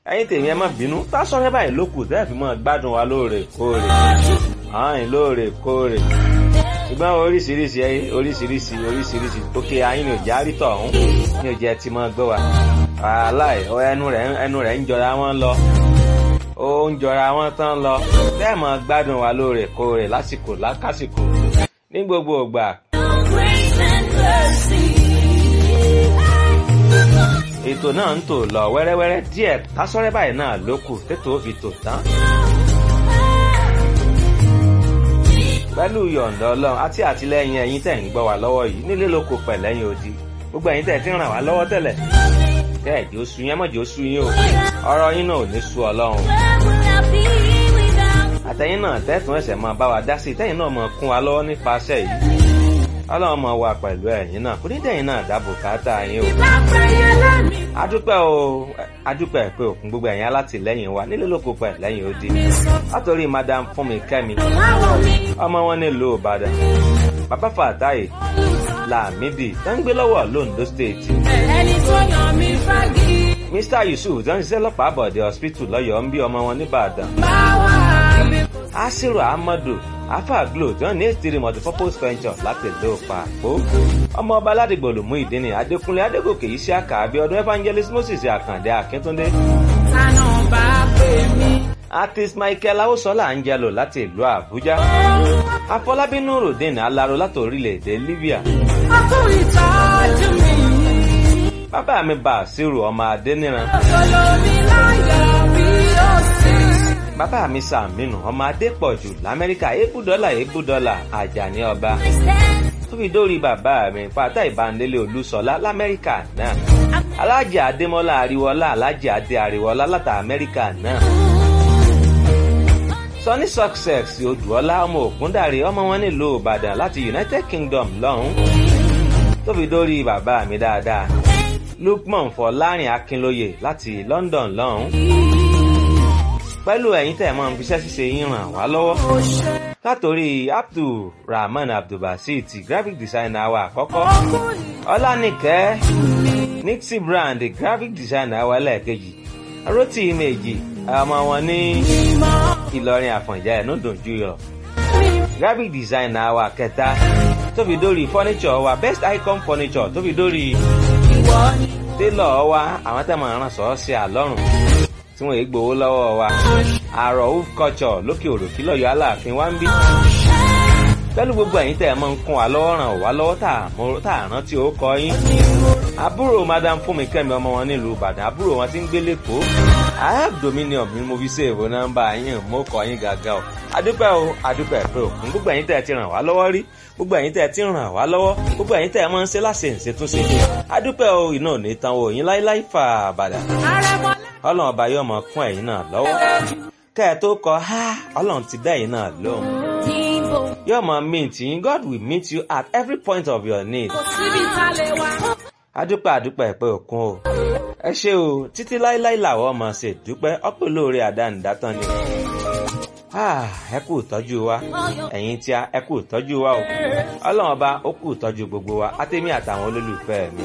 ẹ̀yin tèmi ẹ má bínú Tasọ́rẹ́ báyìí ló kù tẹ́ẹ̀ fi mọ́ gbádùn wa lóòrèkóòrè ààyìn lóòrèkóòrè ṣùgbọ́n oríṣiríṣi oríṣiríṣi oríṣiríṣi òkè ayín ni òjá rí tọ̀hún ní òjẹ́ ti mọ́ gbọ́ wa aláì ẹnu rẹ̀ ẹnu rẹ̀ ń jọra wọn lọ ó ń jọra wọn tán lọ tẹ́ẹ̀ mọ́ gbádùn wa lóòrèkóòrè lásìkò lákàsìkò ní gbogbo ògbà ètò náà ń tò lọ wẹ́rẹ́wẹ́rẹ́ díẹ̀ Tasọ́rẹ́ báyìí náà ló kù tètò fi tò tán. pẹ̀lú yọ̀ǹda ọlọ́run àti àtìlẹ́yìn ẹ̀yin tẹ̀ ń gbọ́ wá lọ́wọ́ yìí nílé lóko pẹ̀lẹ́yìn odi gbogbo ẹ̀yin tẹ̀ ti ràn wá lọ́wọ́ tẹ́lẹ̀ tẹ́ ẹ̀ jẹ́ oṣù yẹn mọ̀jẹ́ oṣù yín o ọ̀rọ̀ yín náà ò ní sú ọlọ́run. àtẹ̀yìn náà tẹ́tùn ẹ̀sẹ̀ máa bá wa dá sí tẹ́yìn náà máa kún wa lọ́wọ́ nípasẹ̀ yìí ọlọ́run máa wà pẹ̀lú ẹ̀yin náà kò ní dẹ̀yìn náà dáàbò káàtà yín o. adúpẹ́ o adúpẹ́ pé òkun gbogbo ẹ̀yin alátìlẹ́yìn wa nílé lóko pẹ̀ lẹ́yìn odi látòrí madam fúnmi kẹ́mi ọmọ wọn nílùú ìbàdàn bàbá fàtáyé làmídì tó ń gbé lọ́wọ́ londo state. ẹni tó yàn mí fagi. mr yusuf tó ń ṣiṣẹ́ lọ́pàá àbọ̀dé hospital lọ́yọ̀ọ́ ń bí ọmọ wọn nìbàdàn. báwa mi. asiru ahmadu afa glo tí wọn ní ètìrí multipurpose venture láti ìlú pàpó ọmọ ọba aládìgbò lòmú ìdíni adékúnlé adégòkè yìí sí àkàbí ọdún evangelist moses àkàndé akíntúndé. tànà bá pè mí. artist michael awosola angelo láti ìlú àbújá afọlábí nurudeen alaro láti orílẹ̀-èdè libya. ọkùnrin ìtọ́jú mi. bàbá mi bàṣírù ọmọ adéníran. olómi láyọ̀ bí ó sì. bàbá mi sàmínú ọmọ adépọ̀jù lamẹ́ríkà ebúdọ́là ebúdọ́là àjàní ọba tó fi dórí bàbá mi pátá ìbánilé olúṣọlá lamẹ́ríkà náà alájà adémọ́lá àríwọ́lá alájà adé àríwọ́lá láta amẹ́ríkà náà sunny success odùọlá ọmọ ògúndàrí ọmọ wọn nílùú ìbàdàn láti united kingdom lọ́hún tó fi dórí bàbá mi dáadáa lukman fọlárin akínlóye láti london lọ́hún pẹ̀lú ẹ̀yin tẹ̀ mọ́ fiṣẹ́ ṣíṣe yín ràn wá lọ́wọ́. látòrí abdulrahman abdulbasit graphic designer wa àkọ́kọ́ ọlánìkẹ́ nixie brand graphic designer wa lẹ́ẹ̀kejì rotí méjì ọmọ wọn ní ìlọrin àfọ̀njá ẹ̀ nùdùn júyọ̀ graphic designer wa kẹta tó fi dórí furniture wa best icon furniture tó fi dórí tailor wa àwọn tẹ̀ mọ̀ ràn sọ́ọ́ sí àlọ́run tí wọ́n èé gbowó lọ́wọ́ wa àrò of culture lókè òròkí lọ́yọ̀ aláàfin wa ń bí. pẹ̀lú gbogbo ẹ̀yin tẹ̀ mọ́ ń kún wa lọ́wọ́ ràn wá lọ́wọ́ tá à rántí ó kọ yín. àbúrò madam fúnmi kẹ́mi ọmọ wọn nílùú ìbàdàn àbúrò wọn ti ń gbé lẹ́kọ̀ọ́ i have dominion mi mo fi ṣèwò nọ́mbà yín mo kọ yín gàgà o adúpẹ́ o adúpẹ́ pé òkun gbogbo ẹ̀yin tẹ̀ ti ràn wá lọ́wọ́ rí gbogbo ẹ̀yin tẹ̀ ti ràn wá lọ́wọ́ gbogbo ẹ̀yin tẹ̀ mọ́ ń ṣe láṣẹ ìṣètúnṣe adúpẹ́ o iná ò ní tan o yín láíláí fà bàdà ọlọ́run ọba yóò mọ kún ẹ̀yin náà lọ́wọ́ kẹ́ ẹ tó kọ ha ọlọ́run ti dá ẹ̀yin náà lóhùn yóò mọ mint yín God will meet you at every point of your need kò síbi tá a lè wá. adúpẹ́ adúpẹ́ pé òkun o ẹ ṣé o títí láíláí làwọn ọmọ ṣe dúpẹ́ ọpẹ́ olóore àdánidátán ni ẹ kú ìtọ́jú wa ẹ̀yin tí a ẹ kú ìtọ́jú wa o ọlọ́run ọba ó kú ìtọ́jú gbogbo wa àtẹ̀mí àtàwọn olólùfẹ́ mi